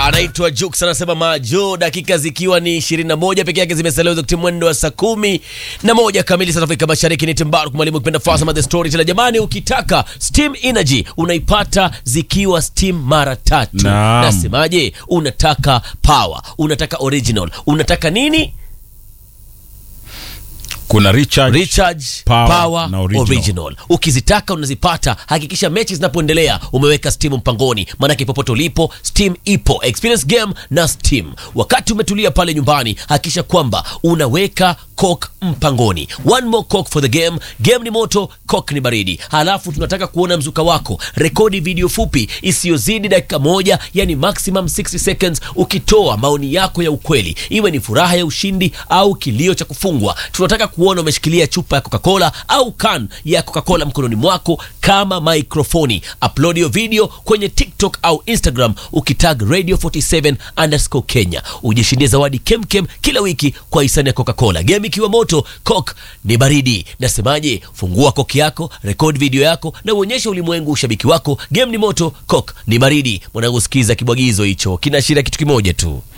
anaitwa Jux anasema majo, dakika zikiwa ni 21 peke yake zimesalia wakati mwendo wa saa kumi na moja kamili saa za Afrika Mashariki. Ni Timbaru mwalimu kipenda Fasama the Storyteller. Jamani, ukitaka Steam Energy unaipata zikiwa Steam mara tatu. Naam. Nasemaje? Unataka power, unataka original, unataka nini? kuna recharge, recharge Power power, na original. original. ukizitaka unazipata hakikisha mechi zinapoendelea umeweka steam mpangoni maanake popote ulipo steam ipo experience game na steam wakati umetulia pale nyumbani hakikisha kwamba unaweka coke mpangoni one more coke for the game game ni moto coke ni baridi halafu tunataka kuona mzuka wako rekodi video fupi isiyozidi dakika moja yani maximum 60 seconds ukitoa maoni yako ya ukweli iwe ni furaha ya ushindi au kilio cha kufungwa tunataka kuona umeshikilia chupa ya coca-cola au kan ya coca-cola mkononi mwako kama maikrofoni upload hiyo video kwenye tiktok au instagram ukitag radio 47 underscore kenya ujishindie zawadi kemkem kila wiki kwa hisani ya coca-cola game ikiwa moto coke ni baridi nasemaje fungua koki yako rekodi video yako na uonyeshe ulimwengu ushabiki wako game ni moto coke ni baridi mwanangu sikiza kibwagizo hicho kinaashiria kitu kimoja tu